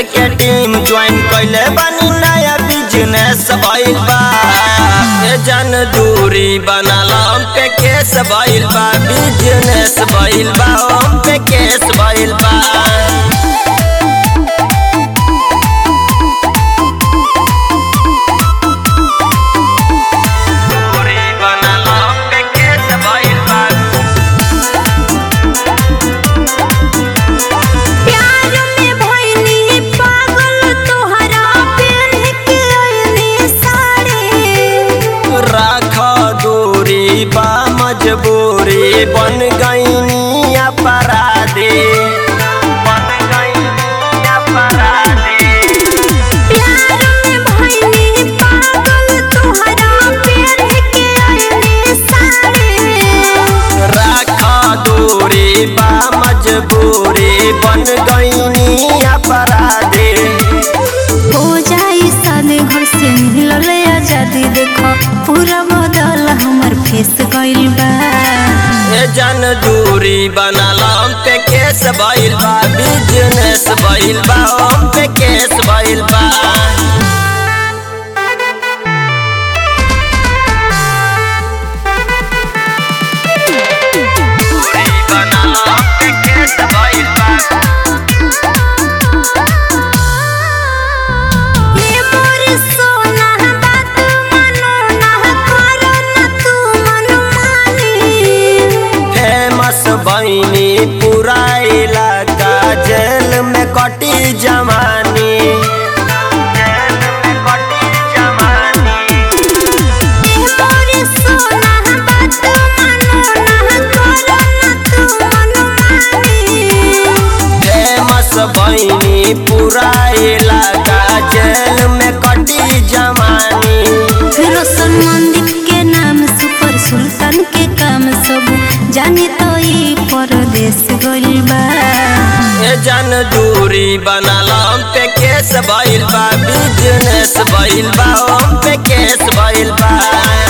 के team join कैले बानी नया बिजनेस भइल बा ए जन दूरी बनाला हम पे केस भइल बा बिजनेस भइल बा हम पे केस भइल बा दूरी बनाला हम पे केस भइल बा प्यार में भइली पागल तोहरा पेन के ओइली साड़ी राख दूरी बा मजबूरी बन गईनी अपराधी बन गईनी अपराधी प्यार में भइली पागल तोहरा पेन के ओइली साड़ी राख दूरी बा मजबूरी बन गईनी अपराधी हो जाई सादे घर से मिलल आजादी देखो पूरा बदल हमर फेस गइल बा ए जन दूरी बनाला हम पे केस भइल बा बिजनेस भइल बा हम पे केस भइल बा दूरी बनाला हम पे केस भइल बा ये मोर सोना बात मनो ना करो ना तू मनमानी फेमस बनी पूरा इलाका जेल में कटी जमानी जेल में कटी जमानी ये मोर सोना बात मनो ना करो ना तू मनमानी फेमस बनी पूरा इलाका जेल में कटी जमानी रोशन मंदिर के नाम सुपर सुल्तान के काम सब जाने तो ई परदेश गइल बा ए जन दूरी बनाला हम पे केस भइल बा बिजनेस भइल बा हम पे केस भइल बा